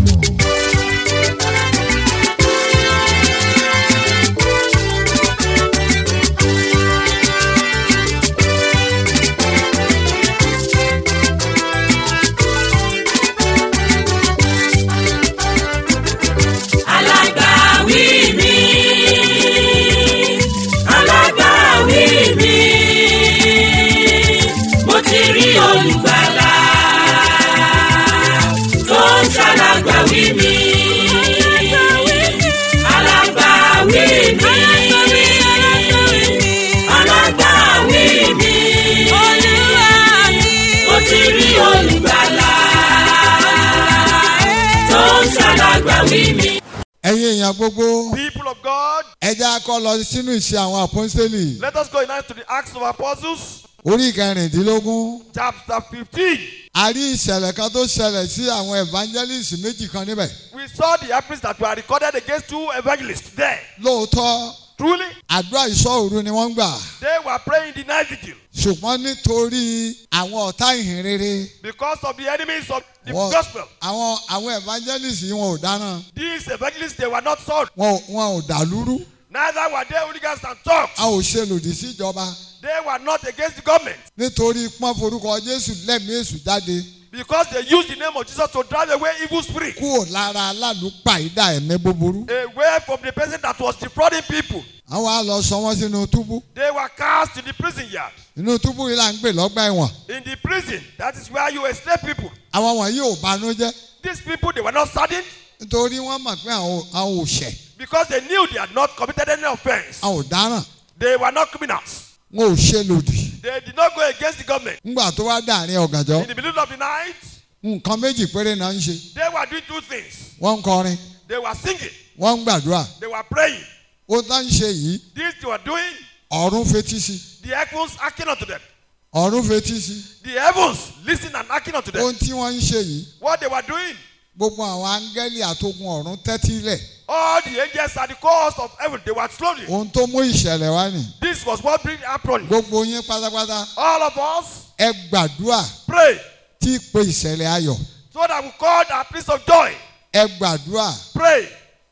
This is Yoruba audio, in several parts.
alágbàwí mi alágbàwí mi mo ti rí olùgbàlà tó ń ṣàlágbàwí mi alágbàwí mi alágbàwí mi mo ti rí olùgbàlà tó ń ṣàlágbàwí mi. ẹ̀yin èèyàn gbogbo People of God, ẹ jẹ́ a kọ́ lọ sínú ìṣe àwọn àpọ́ńsítélì let us go now to the Acts of Apostles, orí kẹrìndínlógún chapter 15. a rí ìṣẹ̀lẹ̀ kan tó ṣẹlẹ̀ sí àwọn evangelist méjì kan níbẹ̀ We saw the happenings that were recorded against two evangelists there. lóòótọ́ Truly, àdúrà ìṣọ́ òru ni wọ́n ń gbà they were praying the night vigil ṣùgbọ́n nítorí àwọn ọ̀tá ìhìn rere because of the enemies of the wọn- gospel. àwọn àwọn evangelist yìí wọn ò dáná These evangelists, they were not sold. wọn ò- wọn ò dàlúrú Neither were they hooligans and thugs. a ò ṣe lòdì sí ìjọba They were not against the government nítorí pọ́n forúkọ jésù lẹ́mìí èṣù jáde because they used the name of Jesus to drive away evil spirits kúrò lára alálùpàídà ẹ̀mí búburú away from the person that was defrauding people. àwọn á lọ sọ wọ́n sínú túbú They were cast in the prison yard. inú túbú yìí là ń gbé lọ́gbà ẹ̀wọ̀n In the prison, that is where you enslave people. àwọn wọ̀nyí ò banújẹ́ These people, they were not saddened nítorí wọ́n mọ̀ pé àwọn ò- àwọn ò ṣẹ̀ because they knew they had not committed any offense. àwọn ò dáràn They were not criminals. wọn ò ṣe lòdì They did not go against the government. ńgbà tó wá dàrin ọ̀gànjọ́ In the middle of the night, nǹkan méjì péré náà ń ṣe they were doing two things. wọ́n ń kọrin They were singing, wọ́n ń gbàdúrà they were praying. ó tá ń ṣe yìí This they were doing, ọ̀run fetí sí the heavens acting unto them. ọ̀run fetí sí The heavens listening and acting unto them. ohun tí wọ́n ń ṣe yìí What they were doing, gbogbo àwọn áńgẹ́lì àtogun ọ̀run tẹ́tí lẹ̀ all the angels at the course of heaven, they were slowly. ohun tó mú ìṣẹ̀lẹ̀ wá nì This was what bring happened. gbogbo yín pátápátá All of us ẹ gbàdúrà pray tí pé ìṣẹ̀lẹ̀ ayọ̀ so that we call our place of joy. ẹ gbàdúrà Pray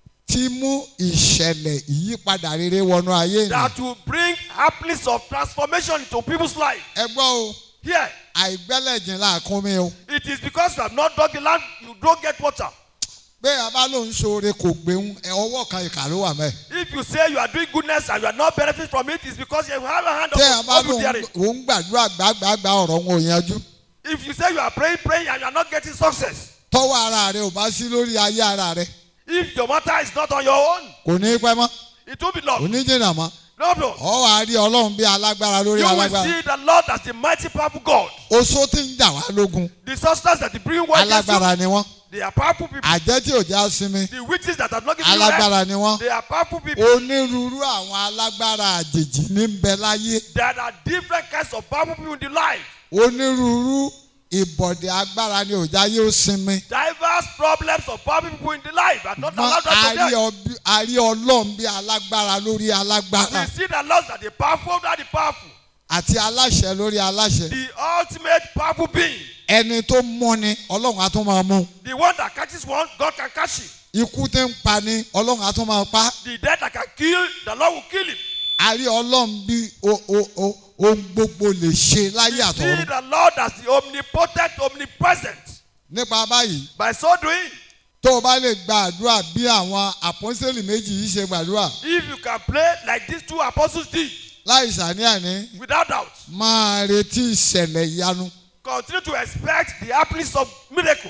tí mú ìṣẹ̀lẹ̀ ìyípadà rere wọnú ayé nì that will bring happiness of transformation into people's life. ẹ gbọ́ o Here, àìgbẹ́lẹ̀jìn làákún mi o it is because you have not dug the land, you don't get water. bẹ́ẹ̀ abá ló ń ṣoore kò gbéhùn ẹ ọwọ́ kan ìkà ló wà mẹ́ If you say you are doing goodness and you are not benefiting from it, it's because you have a hand tẹ́ ẹ of bá of ló bearing. ń gbàdúrà gbàgbàgbà ọ̀rọ̀ wọn ò yanjú If you say you are praying, praying and you are not getting success, tọ́wọ́ ara rẹ ò bá sí lórí ayé ara rẹ if your matter is not on your own, kò ní í pẹ́ mọ́ it will be kò lost. ní í jìnnà mọ́ No, no. ọ wà á rí ọlọ́run bí alágbára lórí You will alágbára see the Lord as the mighty, powerful God. oṣó tí ń jà wá lógun The substance that they bring war against you, alágbára ni wọ́n they are powerful people. àjẹ́ tí ò já sinmi The witches that have not given you rest, alágbára ni wọ́n they are powerful people. onírúurú àwọn alágbára àjèjì ní ń bẹ láyé There are different kinds of powerful people in the life. onírúurú ìbọ̀dẹ̀ agbára ni òjá yóò sinmi Diverse problems of powerful people in the life are not mọ allowed to àrí them. ọbí- àrí ọlọ́run bí alágbára lórí alágbára We see the laws that the powerful over the powerful. àti aláṣẹ lórí aláṣẹ The ultimate powerful being. ẹni tó mọ́ni ọlọ́run á tún máa mú The one that catches one, God can catch him. ikú tí ń pa ni ọlọ́run á tún máa pa The death that can kill, the Lord will kill him. àrí ọlọ́run bí o- o- o- ohun gbogbo lè ṣe láyé We see àtọ̀run the Lord as the omnipotent, omnipresent. nípa báyìí By so doing, tó o bá lè gba àdúrà bí àwọn àpọ́nsẹ́lì méjì yìí ṣe gbàdúrà if you can pray like these two apostles did, láì sàníàní without doubt, máa retí ìṣẹ̀lẹ̀ ìyanu continue to expect the happiness of miracle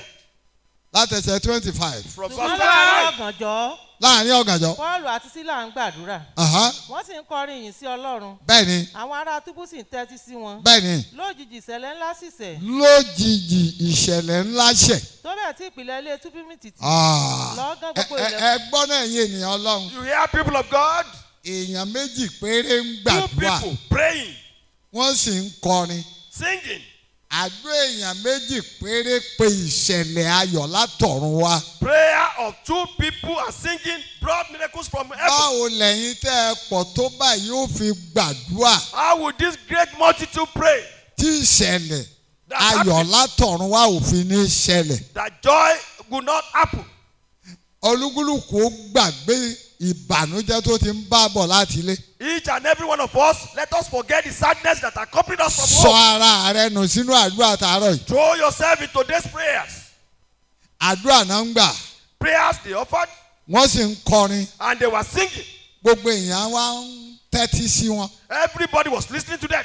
látẹsẹ̀ twenty five from ṣùgbọ́n verse láàárọ̀ 25. ọ̀gànjọ́ láàrin ọ̀gànjọ́ pọ́ọ̀lù àti sílà ń gbàdúrà Aha, wọ́n sì ń kọrin yìí sí ọlọ́run bẹ́ẹ̀ ni àwọn ará túbú sì ń tẹ́tí sí wọn bẹ́ẹ̀ ni lójijì ìṣẹ̀lẹ̀ ńlá sì ṣẹ̀ lójijì ìṣẹ̀lẹ̀ ńlá ṣẹ̀ tó bẹ́ẹ̀ tí ìpìlẹ̀ ilé túbú mi tìtì Ah, lọ́gán ẹ gbogbo ẹ- ilẹ̀ ẹ gbọ́ náà yín ènìyàn ọlọ́run You hear people of God, èèyàn méjì péré ń two gbàdúrà people praying, wọ́n sì ń kọrin singing. àdó èèyàn méjì péré pé ìṣẹ̀lẹ̀ ayọ̀ látọ̀run wá. Prayer of two people and singing brought miracles from heaven. báwo lẹ́yìn tẹ́ ẹ pọ̀ tó báyìí ó fi gbàdúrà How would this great multitude pray tí ìṣẹ̀lẹ̀ that, ayọ̀ happy, látọ̀run wá ò fi ní ṣẹlẹ̀. that joy will not happen? olúkúlùkù ó gbàgbé ìbànújẹ́ tó ti ń bá bọ̀ láti ilé. Each and every one of us, let us forget the sadness that accompanied us from sọ home. ara rẹ nù sínú àdúrà tààrọ̀ yìí. Throw yourself into these prayers. àdúrà náà ń gbà Prayers they offered wọ́n sì ń kọrin and they were singing. gbogbo èèyàn wá ń tẹ́tí sí wọn. Everybody was listening to them.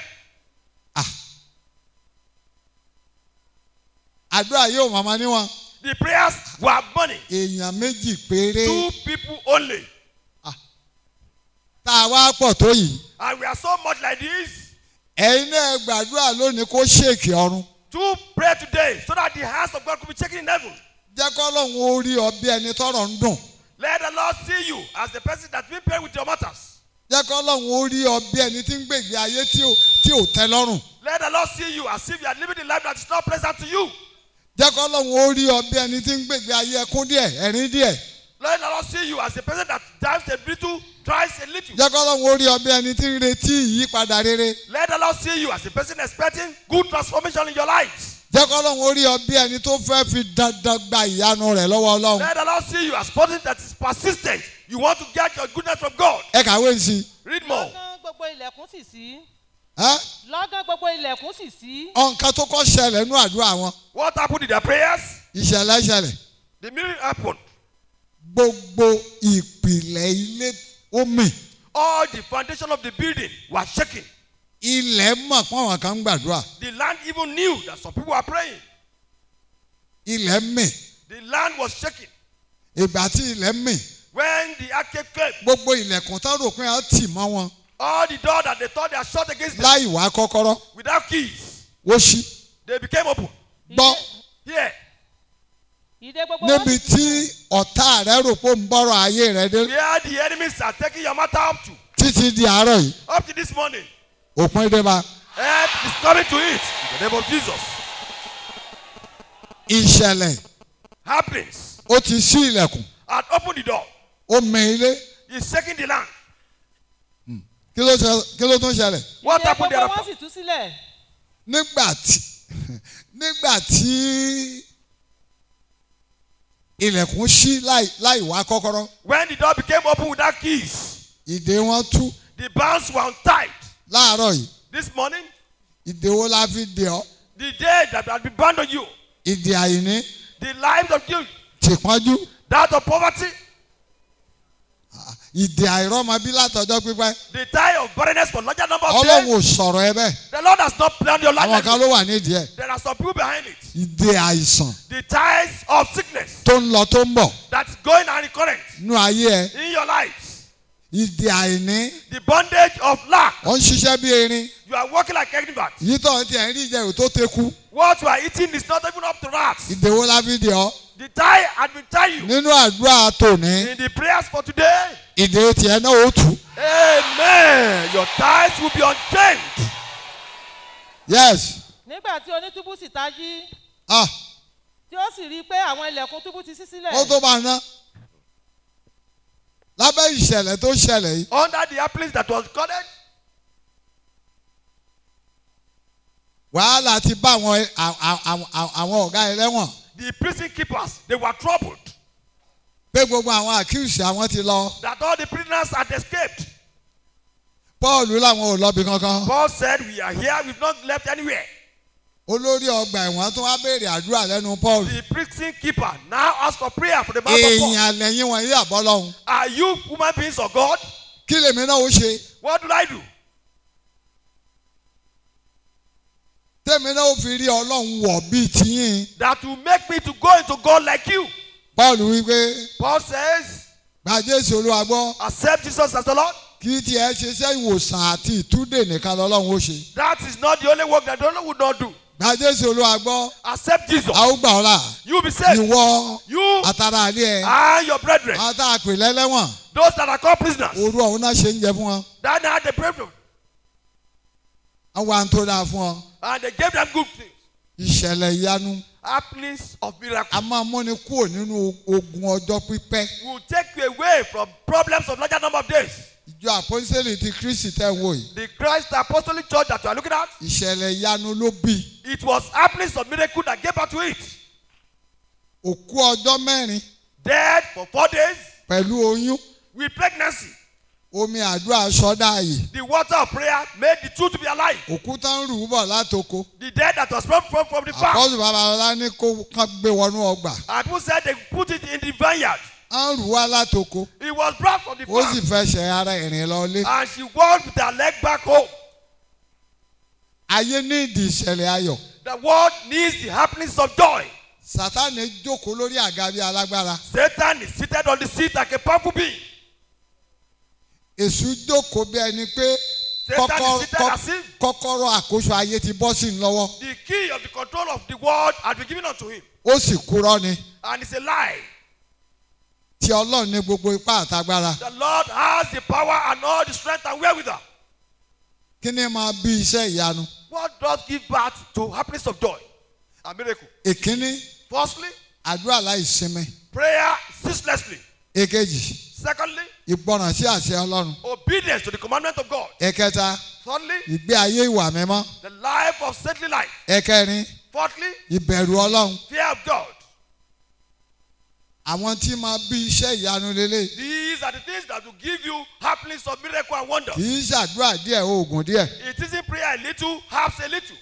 àdúrà yóò mọ̀mọ́ níwọ̀n The prayers were money. èèyàn méjì péré Two people only. tá a wá pọ̀ tó yìí. And we are so much like this. ẹ̀yin náà gbàdúrà lónìí kó ṣèkì ọ̀run. To pray today so that the hands of God could be shaken in heaven. jẹ́ kọ́lọ́hún ó rí ọ bí ẹni tọ́rọ̀ ń dùn. Let the Lord see you as the person that's been paid with your matters. jẹ́ kọ́lọ́hún ó rí ọ bí ẹni tí ń gbègbè ayé tí ò tí ò tẹ́ lọ́rùn. Let the Lord see you as if you are living the life that is not pleasant to you. jẹ́ kọ́lọ́hún ó rí ọ bí ẹni tí ń gbègbè ayé ẹkún díẹ̀ ẹ̀rín díẹ̀. Let the Lord see you as a person that dives a little, tries a little. jẹ́ kọ́lọ́hún ó rí ọ bí ẹni tí ń retí ìyípadà rere. Let the Lord see you as a person expecting good transformation in your lives. jẹ́ kọ́lọ́hún ó rí ọ bí ẹni tó fẹ́ fi dandan gba ìyanu rẹ̀ lọ́wọ́ ọlọ́run. Let the Lord see you as person that is persistent. You want to get your goodness from God. ẹ kàwé sí i. Read more. lọ́gán gbogbo ilẹ̀kùn sì sí ẹ́ lọ́gán gbogbo ilẹ̀kùn sì sí ọ̀nkan tó kọ́ ṣẹlẹ̀ nú àdúrà wọn. What happened in their prayers? ìṣẹ̀lẹ̀ ṣẹlẹ̀. The miracle happened. gbogbo ìpìlẹ̀ ilé ó mì. All the foundation of the building was shaking. ilẹ̀ mọ̀ pọ́n àwọn kan ń gbàdúrà. The land even knew that some people were praying. ilẹ̀ mì. The land was shaking. ìgbà tí ilẹ̀ mì. When the earthquake came, gbogbo ilẹ̀kùn tó rò pé a tì mọ́ wọn all the doors that they thought they had shut against them láì wá kọ́kọ́rọ́ without keys, ó ṣí. they became open. gbọ́ Here, ìdè gbogbo wọn níbi sì tí ọ̀tá rẹ rò pé ó ń bọ́rọ̀ ayé rẹ dé where the enemies are taking your matter up to, títí di àárọ̀ yìí up to this morning, òpin dé bá. help is coming to it in the name of Jesus. ìṣẹ̀lẹ̀ Happenings ó ti ṣí ilẹ̀kùn and open the door. ó mẹ ilé He's shaking the land. kí ló ṣe- kí ló tún ṣẹlẹ̀. What ìdè happened gbogbo wọn thereafter? sì tú sílẹ̀ nígbà tí nígbà tí ilẹ̀kùn ṣí láì láì wá kọ́kọ́rọ́ When the door became open without keys, ìdè wọn tú the bands were untied. láàárọ̀ yìí This morning, ìdè wo la fi dè ọ́ the day that had been bound on you, ìdè àìní the lives of you, tìpọ́njú that of poverty, ìdè àìrọ́mọbí látọjọ́ pípẹ́ the tie of barrenness for larger number of ọlọ́run days. ò sọ̀rọ̀ ẹ bẹ́ẹ̀ The Lord has not planned your life. àwọn like kan this. ló wà nídìí ẹ̀ There are some people behind it. ìdè àìsàn The ties of sickness tó ń lọ tó ń bọ̀ that's going and recurrent nú ayé ẹ in your lives. ìdè àìní The bondage of lack. ó ń ṣiṣẹ́ bí erin You are working like animals. yìí tó ń tiẹ̀ ń rí ìjẹ̀rù tó teku What you are eating is not even up to rats. ìdè wo la fi dè ọ́ The tie had been tied you. nínú àdúrà tòní In the prayers for today, ìdè tiẹ̀ náà ó tù Amen. Your ties will be unchained. yes nígbà tí onítúbú sì tají ah tí ó sì rí i pé àwọn ilẹ̀kùn túbú ti ṣí sílẹ̀ ó tó bá ná lábẹ́ ìṣẹ̀lẹ̀ tó ṣẹlẹ̀ yìí Under the apple that was recorded, wàhálà ti bá àwọn àwọn- àwọn àwọn ọ̀gá ẹlẹ́wọ̀n the prison keepers, they were troubled pé gbogbo àwọn accuse àwọn ti lọ that all the prisoners had escaped. paul làwọn ò lọ́bi kankan Paul said, We are here, we've not left anywhere. olórí ọgbà ẹ̀wọ̀n tó wá béèrè àdúrà lẹ́nu paul The prison keeper now asked for prayer for the mouth of Paul. èèyàn lẹ́yìn wọn yí àbọ̀ lọ́hùn Are you human beings of God? kí lèmi náà ó ṣe What do I do? tèmi náà ó fi rí ọlọ́run wọ̀ bíi tiyín That will make me to go into God like you. paul wípé Paul says, gba jésù olúwa gbọ́ Accept Jesus as the Lord. kí tiẹ̀ ṣe iṣẹ́ ìwòsàn àti ìtúndè nìkan lọ́lọ́run ó ṣe That is not the only work that the Lord would not do. gba jésù olúwa gbọ́ Accept Jesus. a ó gbà ọ́ là You will be saved. ìwọ You àtàrà àlẹ́ ẹ̀ and your brethren, àwọn tá a pè lẹ́lẹ́wọ̀n those that are called prisoners, orú ọ̀hún náà ṣe ń jẹ fún wọn that now they prayed for, àwọn à ń tó dáa fún ọ and they gave them good things. ìṣẹ̀lẹ̀ ìyanu Happenings of miracle a máa múni kúrò nínú ogun ọjọ́ pípẹ́ will take you away from problems of larger number of days. ìjọ àpọ́nsẹ́lì ti kristi tẹ́ ń wò yìí The Christ Apostolic Church that you are looking at, ìṣẹ̀lẹ̀ ìyanu ló bí it was happenings of miracle that gave birth to it. òkú ọjọ́ mẹ́rin dead for four days pẹ̀lú oyún with pregnancy. omi àdúrà sọ́dá yìí The water of prayer made the two to be alive. òkúta ń rù ú bọ̀ látoko The dead that was brought from, from the farm. àpọ́sù babalọ́lá ní kó kán gbé wọnú ọgbà And people said they put it in the vineyard. á ń rù wá látoko It was brought from the ó farm. sì fẹsẹ̀ ara ìrìn lọlé And she walked with her leg back home. ayé ní ìdí ìṣẹ̀lẹ̀ ayọ̀ The world needs the happenings of joy. sátánì jókòó lórí àga bí alágbára Satan is seated on the seat like a powerful being. èṣù jókòó bí ẹni pé Satan kọ́kọ́- is seated kọ́- as if kọ́kọ́rọ́ àkóso ayé ti bọ́ sí i lọ́wọ́ the key of the control of the world had been given unto him. ó sì kúrọ́ ni And it's a lie. tí ọlọ́run ní gbogbo ipá àtagbára The Lord has the power and all the strength and wherewithal. kí ni máa bí iṣẹ́ ìyanu What does give birth to happiness of joy? A miracle. ìkíní Firstly, àdúrà láìsinmi prayer ceaselessly. èkejì Secondly, ìgbọràn sí àṣẹ ọlọ́run obedience to the commandment of God. ẹ̀kẹta Thirdly, ìgbé ayé ìwà mímọ́ the life of saintly life. ẹ̀kẹrin Fourthly, ìbẹ̀rù ọlọ́run fear of God. àwọn tí máa bí iṣẹ́ ìyanu lélẹ̀ These are the things that will give you happiness of miracle and wonder. kì í ṣàdúrà díẹ̀ oògùn díẹ̀ It isn't prayer a little, herbs a little.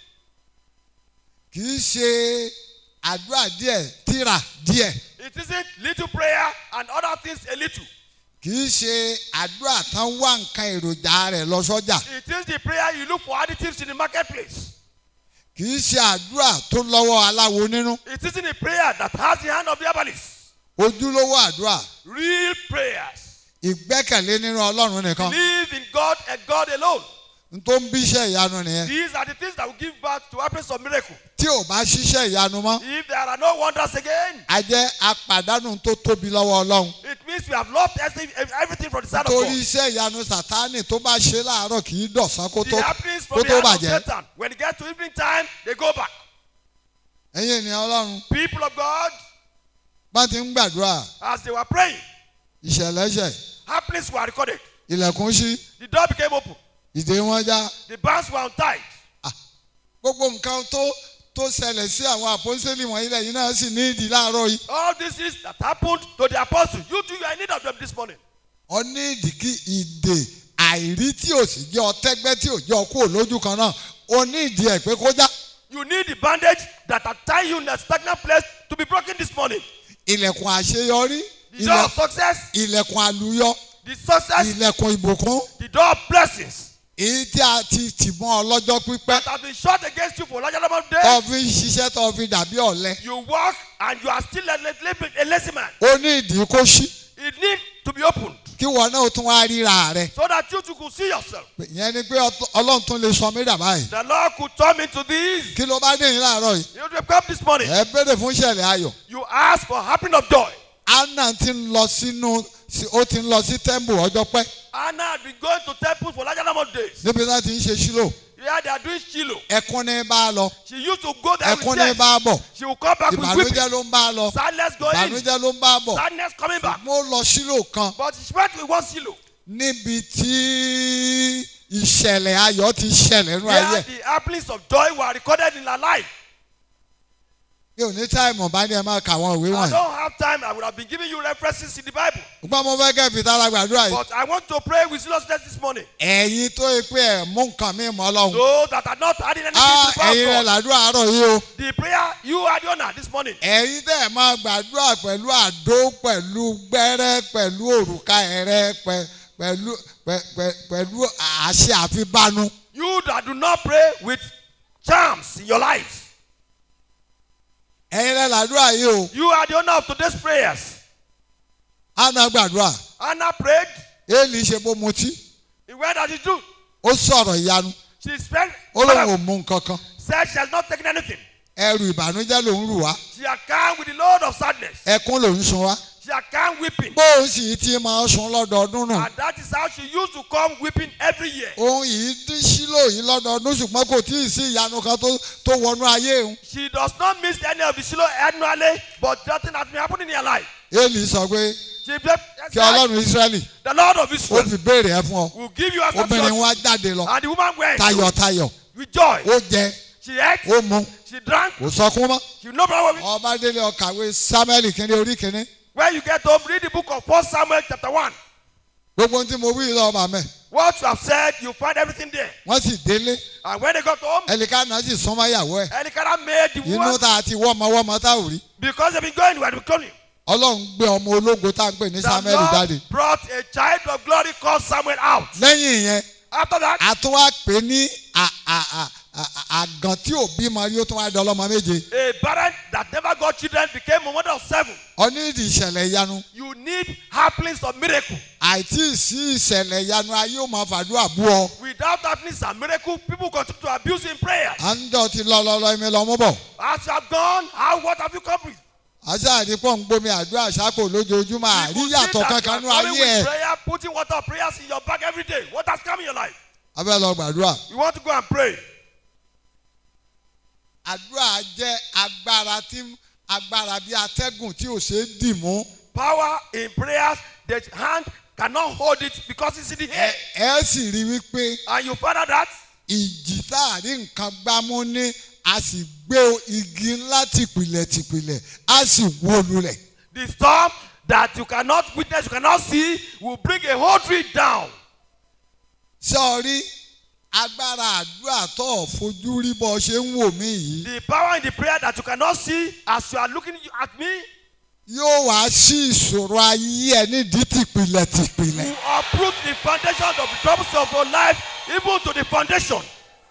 kì í ṣe àdúrà díẹ̀ tírà díẹ̀ It isn't little prayer and other things a little. kì í ṣe àdúrà tán wá nǹkan èròjà rẹ̀ lọ sọ́jà It is the prayer you look for additives in the marketplace. kì í ṣe àdúrà tó lọ́wọ́ aláwo nínú It isn't a prayer that has the hand of the herbalist. ojúlówó àdúrà Real prayers. ìgbẹ́kẹ̀lé nínú ọlọ́run nìkan Believe in God and God alone. n tó ń bí iṣẹ́ ìyanu nìyẹn These are the things that will give birth to happiness of miracle. tí ò bá ṣiṣẹ́ ìyanu mọ́ If there are no wonders again, a jẹ́ apàdánù tó tóbi lọ́wọ́ ọlọ́run it means we have lost everything everything from the side of torí God. iṣẹ́ ìyanu sàtánì tó bá ṣe láàárọ̀ kì í dọ̀sán kó tó The happiness kó from the tó hand of bàjẹ́ Satan. When it gets to evening time, they go back. ẹ̀yin ènìyàn ọlọ́run People of God, bá ti ń gbàdúrà as they were praying, ìṣẹ̀lẹ̀ṣẹ̀ happiness were recorded. ilẹ̀kùn ṣí The door became open. ìdè wọn já The bands were untied. gbogbo nǹkan tó tó ṣẹlẹ̀ sí àwọn àpọ́nsẹ́lì wọ̀nyí lẹ́yìn náà sì ní ìdí láàárọ̀ yìí All this is that happened to the apostles. You too, you are in need of them this morning. ọ ní ìdí kí ìdè àìrí tí ò sì jẹ́ ọtẹ́gbẹ́ tí ò jẹ́ ọkú òlójú kan náà ó ní ìdí ẹ̀ pé kó já You need the bandage that are tying you in a stagnant place to be broken this morning. ilẹ̀kùn àṣeyọrí The door ilẹ̀- of success, ilẹ̀kùn àlùyọ the success, ilẹ̀kùn ìbùkún the door of blessings èyí tí a ti tì mọ́ ọlọ́jọ́ pípẹ́ that have been shut against you for a large number of days. tó fi ń ṣiṣẹ́ tó fi dàbí ọ̀lẹ You walk and you are still a, a, a lazy man. ó ní ìdí kó ṣí It needs to be opened kí wọn náà tún wá ríra rẹ so that you too could see yourself. ìyẹn ni pé ọtọ- ọlọ́run tún lè sọ mí dà báyìí The Lord could turn me to this. kí ló bá dé yín láàárọ̀ yìí You have come this morning. ẹ béèrè fún ìṣẹ̀lẹ̀ ayọ̀ You ask for happiness of joy. anna ti ń lọ sínú sí- ó ti ń lọ sí temple ọjọ́ pẹ́ Anna had been going to temples for a large number of days. níbi tí wọ́n ti ń ṣe sílò Yeah, they are doing Shiloh. ẹkún ní bá a lọ She used to go there ẹkún with ní tears. bá a bọ̀ She will come back with weeping. ìbànújẹ́ ló ń bá a lọ Sadness going. ìbànújẹ́ ló ń bá a bọ̀ Sadness coming back. mo lọ sílò kan But she went with one Shiloh. níbi tí ìṣẹ̀lẹ̀ ayọ̀ ti ṣẹlẹ̀ nínú ayé Where ẹ̀. the happiness of joy were recorded in her life. mi ò ní táìmù bá ní ẹ máa kà àwọn ìwé I wọ̀nyí don't have time. I would have been giving you references in the Bible. ṣùgbọ́n mo fẹ́ kẹ́ fi tára gbàdúrà yìí But I want to pray with seriousness this morning. ẹ̀yin tó yẹ pé ẹ̀ mú nǹkan mi mọ́ ọlọ́run Those that are not adding anything á to the power ẹ̀yin rẹ̀ of God. làdúrà àárọ̀ yìí o The prayer you are the honor this morning. ẹ̀yin tẹ́ ẹ̀ máa gbàdúrà pẹ̀lú àdó pẹ̀lú gbẹ́rẹ́ pẹ̀lú òrùka ẹ̀rẹ́ pẹ̀- pẹ̀lú pẹ̀- pẹ̀- pẹ̀lú àṣẹ àfibánu You that do not pray with charms in your life. ẹ̀yin rẹ̀ làdúrà yìí o You are the owner of today's prayers. àná gbàdúrà Anna prayed. éèlì ṣe bó mutí He went as he do. ó sọ̀rọ̀ ìyanu She spent, ó lóun ò mú nǹkan kan said she has not taken anything. ẹrù ìbànújẹ́ lòún rù wá She had come with the load of sadness. ẹkún lòún sun wá She had come weeping. bóun sì ti máa sun lọ́dọọdún nù And that is how she used to come weeping every year. òun yìí dín sílò yìí lọ́dọọdún ṣùgbọ́n kò tí ì sí ìyanu kan tó tó wọnú ayé òun She does not miss any of the Shiloh annually, but nothing has been happening in her life. éèlì sọ pé She said, kí ọlọ́run israẹli The Lord of ó Israel fi béèrè ẹ fún ọ will give you a obìnrin substance. wa jáde lọ And the woman went tayọ̀tayọ̀ with joy. ó jẹ She ate, ó mu she drank, kò sọkún mọ́ she no problem with ọba délé ọkàwé samuel kínní orí kínní When you get home, read the book of 1 Samuel chapter 1. gbogbo ohun tí mo wí lọ màmẹ́ What you have said, you find everything there. wọ́n sì délé And when they got home, ẹnìkanà sì súnmọ́ ìyàwó ẹ̀ Elikana made the inú woman tá a ti wọ́mọwọ́mọ tá ò rí because they've been going where they've been going. ọlọ́run gbé ọmọ ológo tá à ń pè ní The samuel Lord jáde brought a child of glory called Samuel out. lẹ́yìn yẹn After that, a tún wá pè ní à- à- à- à- àgàn tí ò bímọ rí ó tún wá di ọlọ́mọ méje a parent that never got children became a mother of seven. onídìí ìṣẹ̀lẹ̀ ìyanu You need happenings of miracle. àìtí sí ìṣẹ̀lẹ̀ ìyanu ayé ò máa fàdúrà bú ọ Without happenings and miracle, people continue to abuse in prayer. à ń dọ̀ ti lọ lọ lọ ẹ̀mí lọ mú bọ̀ As you have gone, how what have you come with? àṣà àdìpọ̀ ń gbomi àdúrà ṣàpò lójoojúmọ́ People àríyàtọ̀ see that kankan you ní are coming ayé ẹ̀ with prayer, putting water of prayers in your bag every day. What has come in your life? abẹ́ lọ gbàdúrà You want to go and pray. àdúrà jẹ́ agbára tí agbára bíi atẹ́gùn tí ò ṣe é dì mú Power in prayers, the hand cannot hold it because it's in the ẹ air. ẹ sì rí wípé And you find out that ìjì táàrí nǹkan gbámú ní a sì gbé igi ńlá tìpìlẹ̀ tìpìlẹ̀ a sì wó lulẹ̀. the storm that you cannot witness, you cannot see, will bring a whole tree down. sọ́ọ́rí agbára àdúrà tó ò fojú rí bọ́ ṣe ń wò mí yìí The power in the prayer that you cannot see as you are looking at me yóò wá sí ìṣòro ayé ẹ nídìí tìpìlẹ̀ tìpìlẹ̀. will uproot the foundation of the troubles of your life, even to the foundation.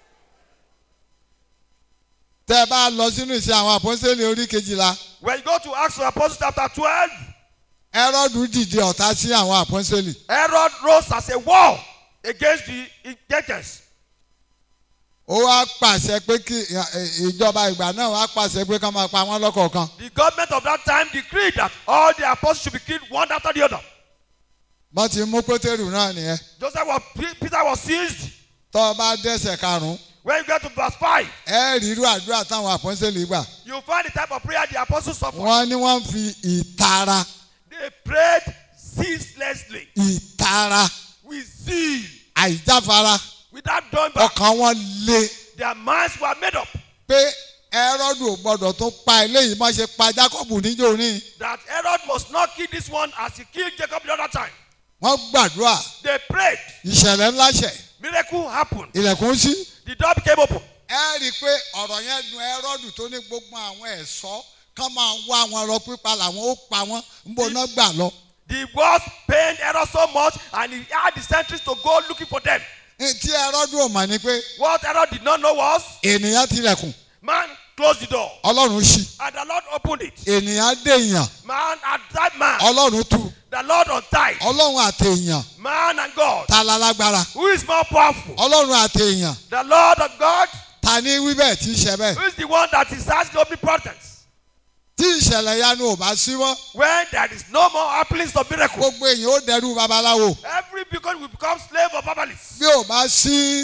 tẹ́ ẹ bá lọ sínú ìṣe àwọn àpọ́nsẹ́lẹ̀ orí kejìlá When you go to Acts of Apostles chapter 12, ẹrọ́dù dìde ọ̀tá sí àwọn àpọ́nsẹ́lẹ̀ Herod rose as a war against the Egyptians. ó wá pàṣẹ pé kí ì- ìjọba ìgbà náà wá pàṣẹ pé kán máa pa wọ́n lọ́kọ̀ọ̀kan The government of that time decreed that all the apostles should be killed one after the other. wọ́n ti mú pétérù náà nìyẹn Joseph was, Peter was seized. tọ́ ọ bá dẹ́sẹ̀ karùn-ún When you get to verse 5, ẹ rí irú àdúrà táwọn àpọ́nsẹ́lẹ̀ gbà you find the type of prayer the apostles suffered. wọ́n ní wọ́n fi ìtara They prayed ceaselessly, ìtara with zeal, àìjáfara without doing back. ọkàn wọn le Their minds were made up pé ẹrọ́dù ò gbọ́dọ̀ tó pa eléyìí má ṣe pa jákọ́bù níjó ní that Herod must not kill this one as he killed Jacob the other time. wọ́n gbàdúrà They prayed. ìṣẹ̀lẹ̀ ńlá ṣẹ̀ Miracle happened. ilẹ̀kùn sí. The door became open. ẹ rí i pé ọ̀rọ̀ yẹn dùn ẹrọ́dù tó ní gbogbo àwọn ẹ̀ṣọ́ kán máa wá wọn lọ pípa làwọn ó pa wọn ń bọ̀ náà gbà lọ. The walls pained Herod so much and he had the sentries to go looking for them. Ní tí ẹrọ́dù ò mà ní pé What Herod did not know was ènìyàn tilẹ̀kùn man closed the door ọlọ́run ṣí and the Lord opened it. ènìyàn dèèyàn Man and that man, ọlọ́run tú the Lord untied. ọlọ́run àtèèyàn Man and God. ta la lágbára Who is more powerful? ọlọ́run àtèèyàn The Lord of God. ta ní wí bẹ́ẹ̀ tí í ṣe bẹ́ẹ̀. Who is the one that is has the omnipotence? tí ìṣẹ̀lẹ̀ yanu ò bá sí mọ́ When there is no more happenings of miracle, gbogbo èèyàn ó dẹrú babaláwo every beacon will become slave of Babalists. bí ò bá sí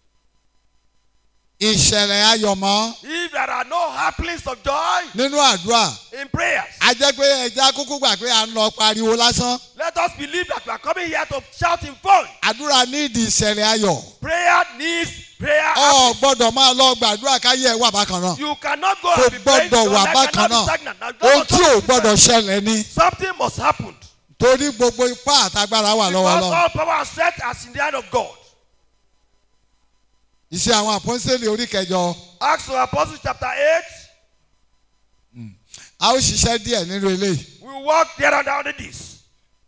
ìṣẹ̀lẹ̀ ayọ̀ mọ́ If there are no happenings of joy nínú àdúrà in prayers, a jẹ́ pé ẹja kúkú gbà pé à ń lọ pariwo lásán let us believe that we are coming here to shout in phone. àdúrà nídìí ìṣẹ̀lẹ̀ ayọ̀ Prayer needs prayer. ọ gbọ́dọ̀ máa lọ gbàdúrà káyé ẹ̀ wà bákan náà You cannot go kò and be praying. gbọ́dọ̀ Your wà life bákan cannot be náà stagnant. Now, ohun don't tí ò be gbọ́dọ̀ stagnant. ṣẹlẹ̀ ni Something must happen. torí gbogbo ipá àtagbára wà lọ́wọ́ Because lọ all power and set as in the hand of God. iṣẹ́ àwọn àpọ́nsẹ́lẹ̀ orí kẹjọ Acts of Apostles chapter 8. a ó ṣiṣẹ́ díẹ̀ nínú eléyìí We walk there and down in this.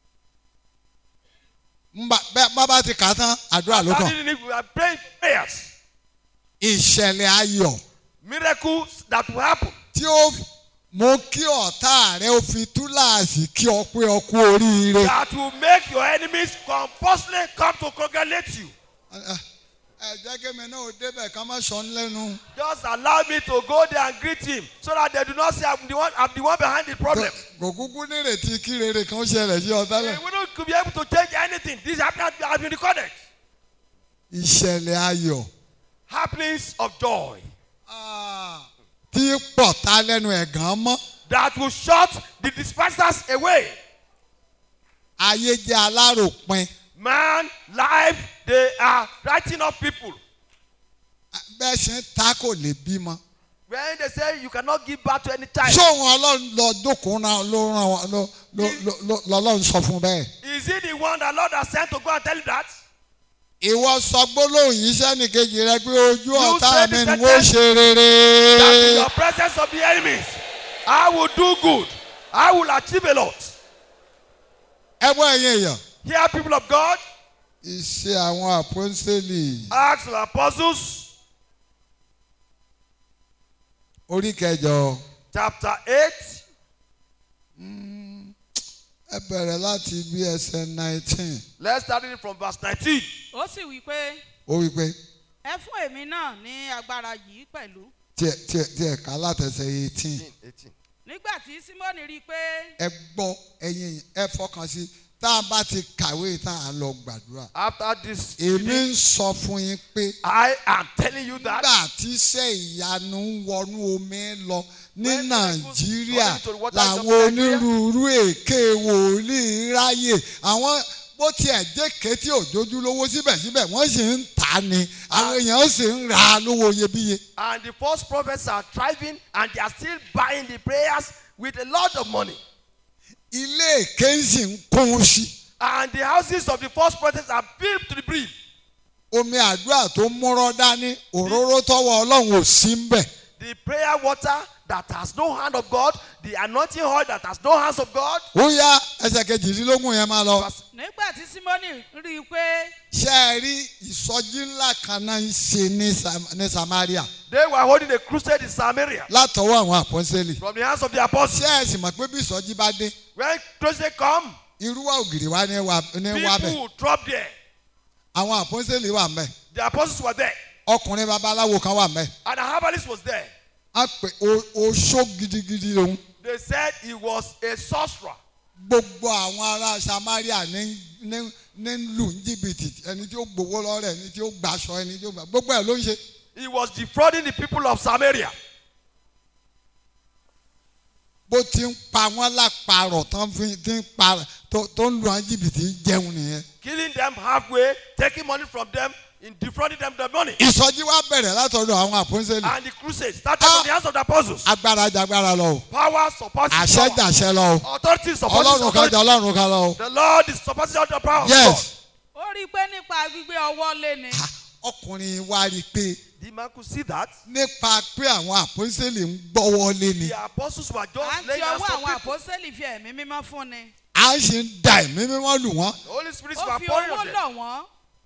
Ńgbà- bẹ́ẹ̀ bá bá ti kà á tán àdúrà ló kàn Standing in it, we are praying prayers. ìṣẹ̀lẹ̀ ayọ̀ Miracles that will happen. tí ó mú kí ọ̀tá rẹ ó fi túláàsì kí ọ pé ọ kú oríire. That will make your enemies compulsively come to congratulate you. ẹ jẹ́ kí mi náà ó débẹ̀ ká má sọ ń lẹ́nu. Just allow me to go there and greet him so that they do not say I'm the one, I'm the one behind the problem. kò kúkú nírètí kí rere kan ṣẹlẹ̀ sí ọ We tẹ́lẹ̀. wouldn't be able to change anything. This happened has been recorded. ìṣẹ̀lẹ̀ ayọ̀ Happenings of joy tí pọ̀tá lẹ́nu ẹ̀gàn mọ́. that will shut the dispersers away. ayé jẹ́ aláròpin. Man, life, they are writing off people. bẹ́ẹ̀ ṣe ń ta kò lè bímọ. When they say you cannot give back to any child, sóhun ọlọ́run lọ jókòó náà ló ràn wọ́n ló ló ló ló- lọ́lọ́run sọ fún bẹ́ẹ̀. is he the one that Lord has sent to go and tell you that? ìwọ sọ gbólóhùn yìí sẹ́nìkejì rẹ pé ojú ọ̀tá said mi the ni wọ́n ṣe rere. That in your presence of the enemies, I will do good. I will achieve a lot. ẹ gbọ́ ẹ̀yin èèyàn. Here, people of God, iṣẹ́ àwọn àpọ́nsẹ́lì Acts of the Apostles, orí kẹjọ chapter 8, ẹ bẹ̀rẹ̀ láti bí ẹsẹ̀ nineteen let's start it from verse 19. ó sì wí pé ó wí pé ẹ fún èmi náà ní agbára yìí pẹ̀lú tiẹ̀ tiẹ̀ tiẹ̀ ká látẹsẹ̀ eighteen 18. nígbà tí símọ́nì rí i pé ẹ gbọ́ ẹ̀yin ẹ fọkàn sí tá a bá ti kàwé tá a lọ gbàdúrà After this, èmi ń sọ fún yín pé I am telling you that nígbà tí iṣẹ́ ìyanu ń wọnú omi lọ ní When miracles nàìjíríà come into the waters of làwọn Nigeria. onírúurú èké wòlíì ráyè àwọn bó tiẹ̀ dékè tí òjòjú lówó síbẹ̀síbẹ̀ wọ́n sì ń tà ní àwọn èèyàn sì ń rà á lówó iyebíye. and the false prophets are thriving and they are still buying the prayers with a lot of money. ilé èké ń sì ń kún sí. And the houses of the false prophets are filled to the brim. omi àdúrà tó múrọ́ dání òróró tọwọ́ ọlọ́run ò sí ń bẹ̀. The prayer water that has no hand of God, the anointing oil that has no hands of God. ó yá ẹsẹ̀ kejìdínlógún yẹn máa lọ. nígbà tí símọ́nì rí i pé ṣé ẹ rí ìsọjí ńlá kan náà ń ṣe ní Sam- ní samaria They were holding a crusade in Samaria látọwọ́ àwọn àpọ́nsẹ́lì. from the hands of the apostles. ṣé ẹ sì mọ̀ pé bí ìsọjí bá dé When crusade come, irúwà ògiri wa ní wà ní wà people bẹ̀ will drop there. àwọn àpọ́nsẹ́lì wà mẹ́ The apostles were there. ọkùnrin babaláwo kan wà mẹ́ And the herbalist was there. a pè o- oṣó gidigidi lòun They said he was a sorcerer. gbogbo àwọn ará samaria ní ní ní lù ní jìbìtì ẹni tí ó gbowó lọ́rẹ̀ ẹni tí ó gbaṣọ ẹni tí ó gbà gbogbo ẹ̀ ló ń ṣe. He was defrauding the people of Samaria. bó ti ń pa wọ́n lápárọ̀ tán fi ti ń pa tó tó ń lu àwọn jìbìtì jẹun nìyẹn. killing them halfway, taking money from them, in defrauding them the money. ìsọjí wa bẹ̀rẹ̀ látọ̀dọ̀ àwọn àpọ́nsẹ́lì And the crusade started from the hands of the apostles. agbára jagbára lọ o Power supporting àṣẹ power. jàṣẹ lọ o Authority supporting ọlọ́run kan authority. jà ọlọ́run kan lọ o. The Lord is supporting the power of yes ó rí i pé nípa gbígbé ọwọ́ lé ni Ha, ọkùnrin wa rí i pé God. The man could see that. nípa pé àwọn àpọ́nsẹ́lì ń gbọ́wọ́ lé ni The apostles were à just ń ti laying hands ọwọ́ on àwọn people. àpọ́sẹ́lì fi ẹ̀mí mímọ́ fún ni à ń sì ń da ẹ̀mí mímọ́ lù wọ́n The Holy Spirit ó were fi pouring owó on them. lọ̀ wọ́n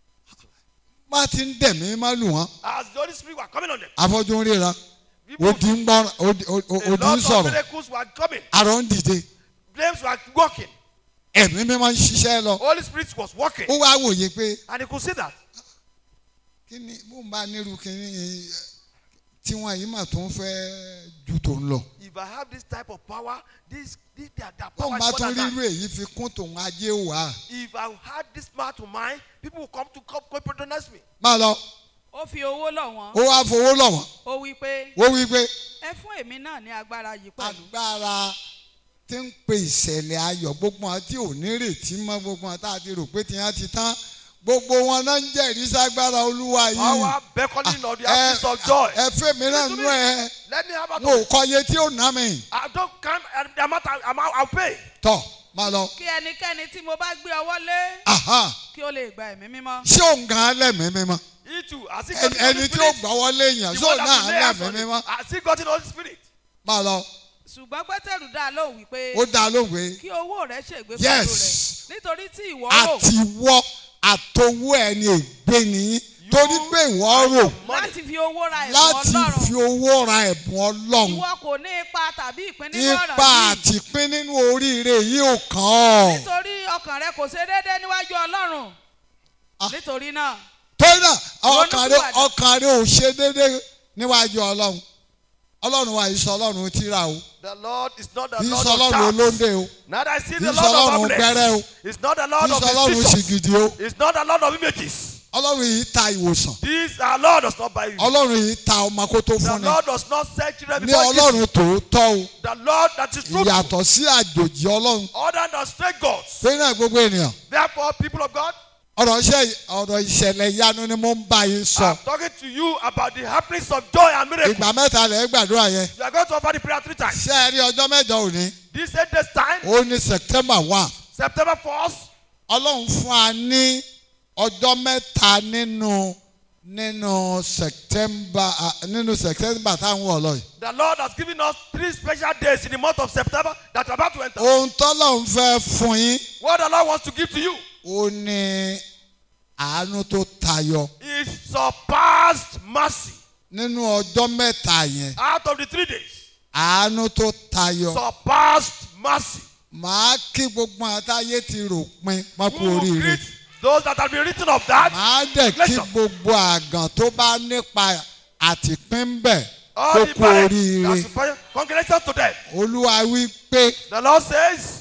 má ti ń dẹ̀mí mímọ́ lù wọ́n As the Holy Spirit were coming on them. afọ́jú ń ríra People, odi ń gbọ́ odi odi- a odi ń lot of sọ̀rọ̀ miracles were coming. arọ ń dìde Flames were walking. ẹ̀mí mímọ́ ń ṣiṣẹ́ lọ Holy Spirit was walking. ó wá wòye pé And he could see that. kí ni bó ń bá nírú kínní tí wọ́n yìí mà tó ń fẹ́ ju tó ń lọ If I have this type of power, this, this their, their bó power ń bá is tún more than rírú that. èyí fi kún tòun ajé wà If I had this man to mind, people will come to come, come patronize me. má lọ ó fi owó lọ̀ wọ́n ó wá fowó lọ̀ wọ́n ó wí pé ó wí pé ẹ fún èmi náà ní agbára yìí pẹ̀lú agbára tí ń pe ìṣẹ̀lẹ̀ ayọ̀ gbogbo wọn tí ò ní retí mọ́ gbogbo wọn tá a ti rò pé tiwọn ti tán gbogbo wọn náà ń jẹ́rìí ságbára olúwa yìí Power beckoning of the ẹ absence of joy. ẹ fẹ́ mi náà nú ẹ Let me have a wọn ò kọ iye tí ó ná mi I don't come and the amount I, amount I'll pay. tọ má lọ kí ẹnikẹ́ni tí mo bá gbé ọwọ́ lé aha kí ó lè gba ẹ̀mí mímọ́ ṣé òun gan lẹ́mìí mímọ́ He too. Has he ẹni gotten Holy ẹni tí ó Spirit? gbọ́wọ́ léèyàn The ṣé one òun that náà will lay hands lẹ́mìí on him. mímọ́ Has he gotten Holy Spirit? má lọ ṣùgbọ́n pétérù dá lóhùn wípé ó dá lóhùn pé kí owó rẹ̀ ṣègbé pẹ̀lú Yes. rẹ̀ nítorí tí ìwọ rò àtiwọ́ àtowó ẹni ègbé nìyí torí pé ìwọ rò láti fi owó ra ẹ̀bùn láti ọlọ́run fi owó ra ẹ̀bùn ọlọ́run ìwọ kò ní ipa tàbí ìpín nínú ọ̀rọ̀ ipa yìí àti pín nínú oríire yìí ò kàn ọ́. nítorí ọkàn rẹ kò ṣe déédéé níwájú ọlọ́run Ah. nítorí náà torí náà ọkàn rẹ Ronúpìwàdà. ọkàn rẹ ò ṣe déédéé níwájú ọlọ́run ọlọ́run wa yìí sọ ọlọ́run tíra o The Lord is not the kì í Lord sọ of ọlọ́run shouts. olóńdè o Neither is he kì the í sọ Lord of ọlọ́run gbẹ́rẹ́ o humbleness. He's not the kì Lord í of sọ ọlọ́run decisions. ṣìgìdì o He's not the Lord of images. ọlọ́run yìí ta ìwòsàn This our Lord does not buy you. ọlọ́run yìí ta ọmọ kó tó The fún ni Lord does not send children ní before he gives ọlọ́run tòótọ́ o you. The Lord that is truthful. ìyàtọ̀ sí àjòjì ọlọ́run Other than straight gods. torí náà gbogbo ènìyàn Therefore, people of God, ọ̀rọ̀ iṣẹ́ ọ̀rọ̀ ìṣẹ̀lẹ̀ ìyanu ni mo ń bá yín sọ I'm talking to you about the happenings of joy and miracle. ìgbà mẹ́ta lẹ̀ ń gbàdúrà yẹn You are going to offer the prayer three times. ṣé ẹ rí ọjọ́ mẹ́jọ òní This eight days time, ó ní september one September 1st, ọlọ́run fún wa ní ọjọ́ mẹ́ta nínú nínú september ah, nínú september táwọn wọ̀ lọ yìí the Lord has given us three special days in the month of September that are about to enter. ohun tọ́lọ́run fẹ́ fún yín What the Lord wants to give to you ó ní àánú tó tayọ is surpassed mercy. nínú ọjọ́ mẹ́ta yẹn Out of the three days, àánú tó tayọ surpassed mercy. màá kí gbogbo àtàyè ti rò pin má kú Who will oríire greet those that have been written of that? màá dẹ̀ kí Listen. gbogbo àgàn tó bá nípa àtìpín bẹ̀ kó All the kú parents, oríire that's the congratulations to them. olúwa wí pé The Lord says,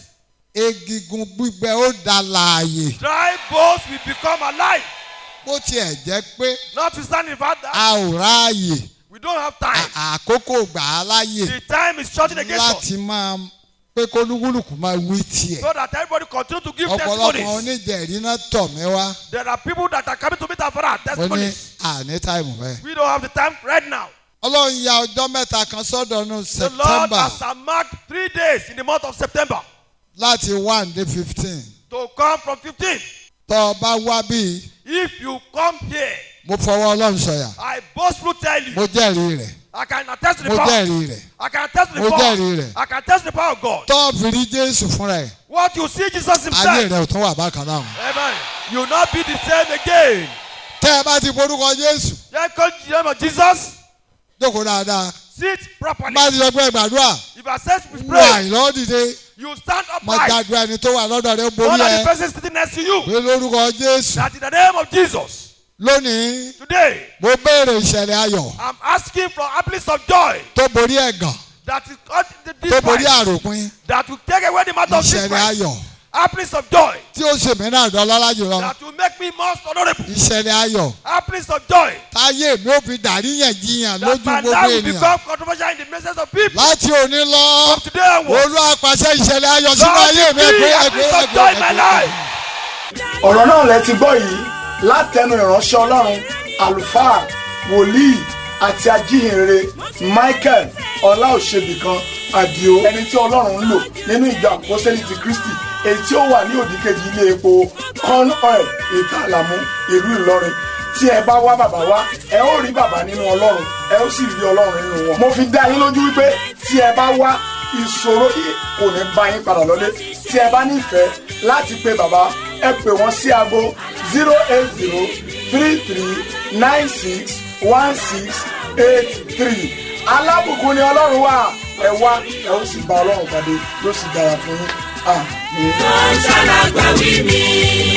egigun gbígbẹ ó da láàyè dry bones will become alive. bó tiẹ̀ jẹ́ pé Notwithstanding the fact that a ò ráàyè we don't have time. à- àkókò gbà á láyè The time is shorting against us. láti máa pé kólúkúlùkù máa wí tiẹ̀ So that everybody continue to give ọ̀pọ̀lọpọ̀ testimonies. oníjẹ̀rí náà tọ̀ mí wá There are people that are coming to meet our father mo ní testimonies. àní táìmù bẹ́ẹ̀. We don't have the time right now. ọlọ́run ya ọjọ́ mẹ́ta kan sọ́dọ̀ ní The Lord september has marked three days in the month of September láti one dé fifteen to come from 15. tọ́ ọ bá wá bíi If you come here, mo fọwọ́ ọlọ́run sọ̀yà I boastfully tell you, mo jẹ́rìí rẹ̀ I can attest to the mo power. jẹ́rìí rẹ̀ I can attest to the Mo power. jẹ́rìí rẹ̀. I can attest to the power of God. tọ́ ọ fi rí jésù fúnra ẹ̀ What you see Jesus ayé himself. rẹ̀ ò tún wà bákan náà. Amen. You will not be the same again. tẹ́ ẹ bá ti borúkọ jésù Just call the name of Jesus. jókòó dáadáa Sit properly. bá ti sọ pé gbàdúrà If I said we wà pray, ìlọ́dìde you stand mo upright. gbàdúrà ẹni tó wà lọ́dọ̀ rẹ̀ ó Know borí that the ẹ person sitting next to you. pé lórúkọ jésù That in the name of Jesus, lónìí today, mo béèrè ìṣẹ̀lẹ̀ ayọ̀ I'm asking for happiness of joy. tó borí ẹ̀gàn That is cut the tó borí difference. àròpin That will take away the matter of ìṣẹ̀lẹ̀ difference. ayọ̀ Happiness of joy. tí ó ṣe mí náà dọ́lọ́lá jùlọ That will make me most honorable. ìṣẹ̀lẹ̀ ayọ̀ Happiness of joy. táyé mi ò fi dàríyànjiyàn lójú That my gbogbo life will ènìyàn become controversial in the messages of people. láti òní lọ From today onwards. olú àpàṣẹ ìṣẹ̀lẹ̀ ayọ̀ sínú Lord, ayé mi be ẹgbẹ́ happiness ẹgbẹ́ of joy in my ẹgbẹ́ life. ọ̀rọ̀ náà lẹ ti gbọ́ yìí látẹnu ìránṣẹ́ ọlọ́run àlùfáà wòlíì àti ajíhìnrere michael ọláòṣèbìkan àdìo ẹni tí ọlọ́run ń lò nínú ìjọ àpọ́sẹ́lì ti kristi èyí tí ó wà ní òdìkejì ilé epo corn oil ìta àlàmú ìlú ìlọrin tí ẹ bá wá bàbá wá ẹ ó rí bàbá nínú ọlọ́run ẹ ó sì rí ọlọ́run nínú wọn. mo fi dá yín lójú wípé tí ẹ bá wá ìṣòro yìí kò ní bá yín padà lọlé tí ẹ bá nífẹ̀ẹ́ láti pe bàbá ẹ pè wọ́n sí aago zero eight zero three three nine six one six eight three alábùkún ni ọlọ́run wà ẹ wá ẹ ó sì bá ọlọ́run pàdé yóò sì dára fún yín àmín. Ó ṣàlàgbà wí mi.